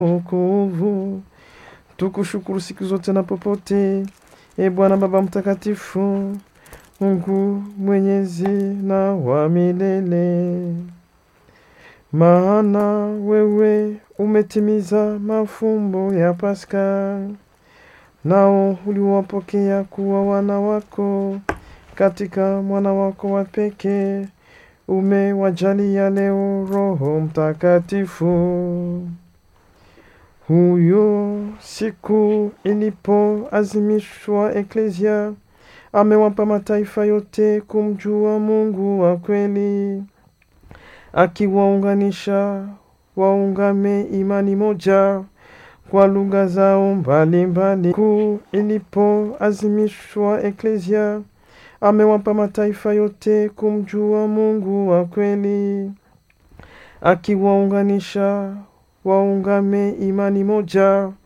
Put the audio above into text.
wokovu. Tukushukuru siku zote na popote, e Bwana Baba Mtakatifu, Mungu mwenyezi na wa milele, maana wewe umetimiza mafumbo ya Pasaka, nao uliwapokea kuwa wana wako katika mwana wako wa pekee. Umewajalia leo Roho Mtakatifu. Huyo siku ilipoazimishwa Eklesia, amewapa mataifa yote kumjua Mungu wa kweli, akiwaunganisha waungame imani moja kwa lugha zao mbalimbali. Siku ilipoazimishwa Eklesia, amewapa mataifa yote kumjua Mungu wa kweli, akiwaunganisha waungame imani moja